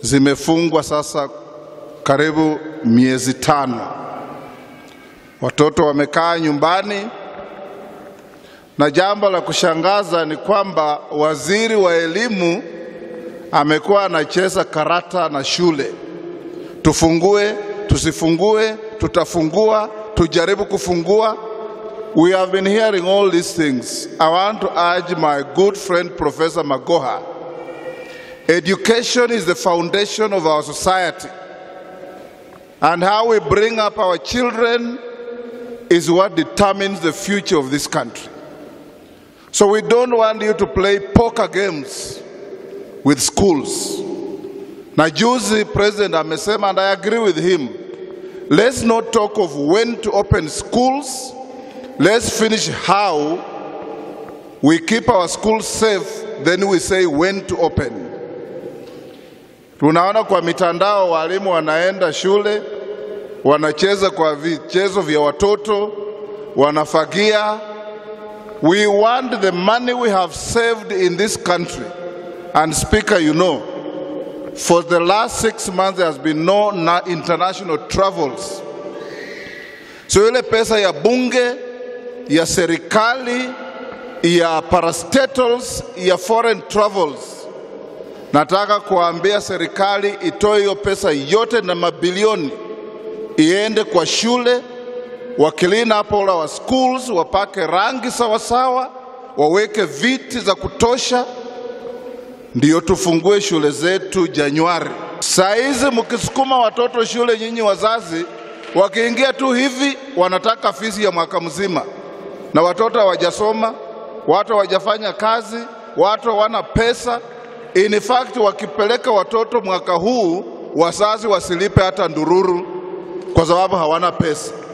zimefungwa sasa karibu miezi tano. Watoto wamekaa nyumbani, na jambo la kushangaza ni kwamba waziri wa elimu amekuwa anacheza karata na shule, tufungue, tusifungue, tutafungua, tujaribu kufungua. We have been hearing all these things. I want to urge my good friend Professor Magoha. Education is the foundation of our society. And how we bring up our children is what determines the future of this country. So we don't want you to play poker games with schools. Na juzi president amesema and I agree with him. Let's not talk of when to open schools. Let's finish how we keep our schools safe, then we say when to open. Tunaona kwa mitandao walimu wanaenda shule, wanacheza kwa vichezo vya watoto, wanafagia. We want the money we have saved in this country. And speaker, you know, for the last six months there has been no na- international travels. So ile pesa ya bunge, ya serikali, ya parastatals, ya foreign travels Nataka kuambia serikali itoe hiyo pesa yote na mabilioni iende kwa shule, wa clean up all our schools, wapake rangi sawasawa, waweke viti za kutosha, ndiyo tufungue shule zetu Januari. Saa hizi mkisukuma watoto shule, nyinyi wazazi, wakiingia tu hivi wanataka fisi ya mwaka mzima, na watoto hawajasoma, watu hawajafanya kazi, watu hawana pesa. In fact, wakipeleka watoto mwaka huu, wazazi wasilipe hata ndururu kwa sababu hawana pesa.